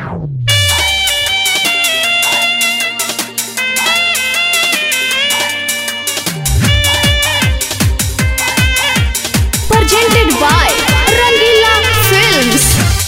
presented by Rangila Films.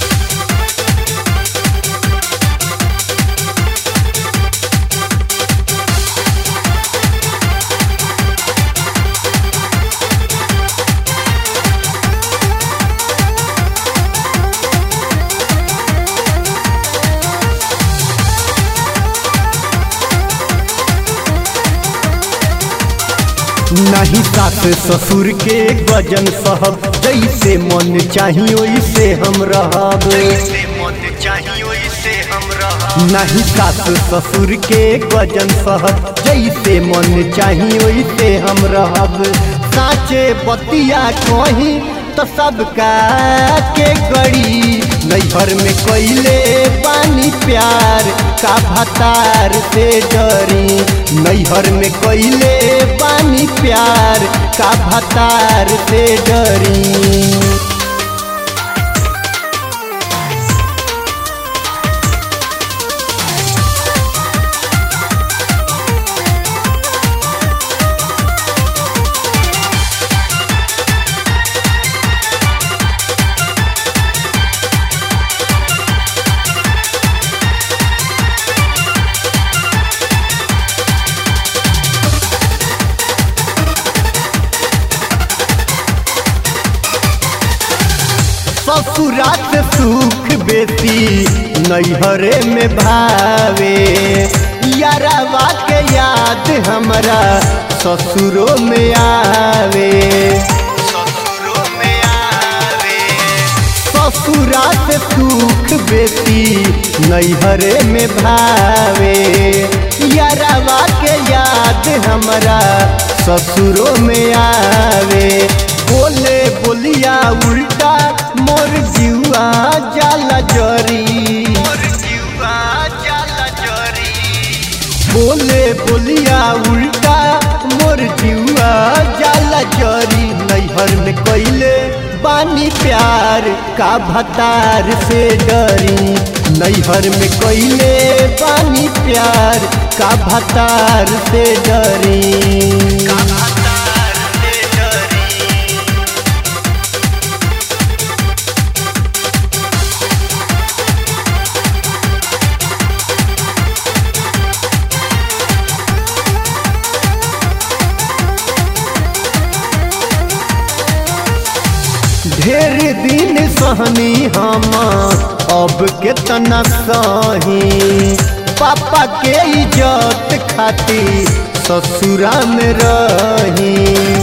नहीं सास ससुर के गजन सहब जैसे मन चाही वैसे हम रहब नहीं सास ससुर के गजन सहब जैसे मन चाही वैसे हम रहब साचे बतिया कहीं तो सबका के गड़ी नैहर में कैले पानी प्यार का भतार से डरी नैहर में कैले पानी प्यार का भतार से डरी ससुरात सुख बेसी नैहरे में भावे यारावा के याद हमरा ससुरो में आवे ससुरो में आवे ससुरात सुख बेसी नैहरे में भावे यारावा के याद हमरा ससुरो में आवे बोले बोलिया उल्टा मोर जीवा जाला जरी बोले बोलिया उल्टा मोर जीवा जाला जरी नैहर में कैले बानी प्यार का भतार से डरी नैहर में कैले बानी प्यार का भतार से डरी का भतार से डरी ढेर दिन सहनी हम अब केतना सही पापा के इज्जत खातिर ससुरा में रही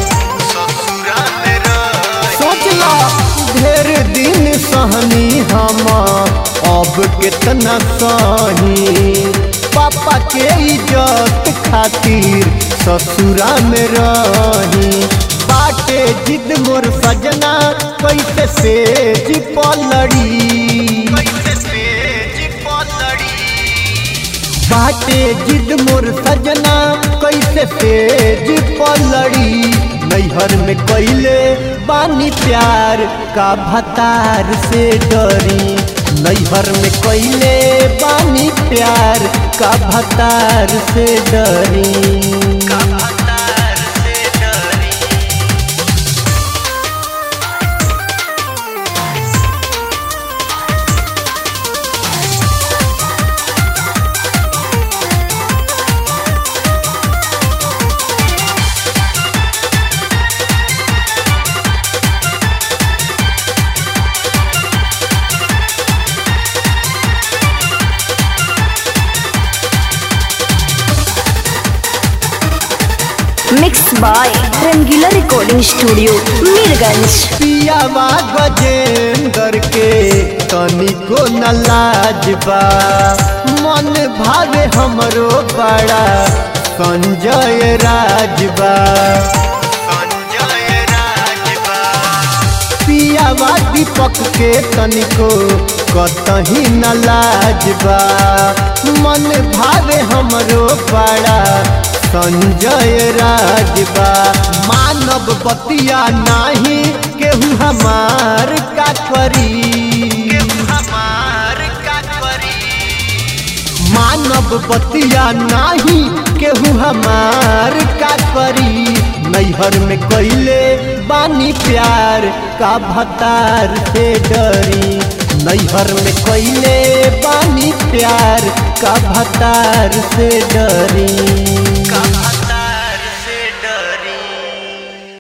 सोचला ढेर दिन सहनी हम अब केतना सही पापा के इज्जत खातिर ससुरा में रही बाटे जिद मोर सजना कैसे सेज पलड़ी बाटे जिद मोर सजना कैसे सेज पलड़ी नैहर में कैले बानी प्यार का भतार से डरी नैहर में कैले बानी प्यार का भतार से डरी का भतार से डरी Mixed by Rangila Recording Studio, Mirganj. पियावा गजेंदर के तनिको न लाजबा मन भावे हमरो बड़ा संजय राजबा संजय राजबा पियावा दीपक के तनिको कतही न लाजबा मन भावे हमरो बड़ा संजय राजबा मानव बतिया नाही केहू हमार का करी हमार का करी मानब बतिया नाही केहू हमार का करी नैहर में कैले बानी प्यार का भतार से डरी नैहर में कैले बानी प्यार का भतार से डरी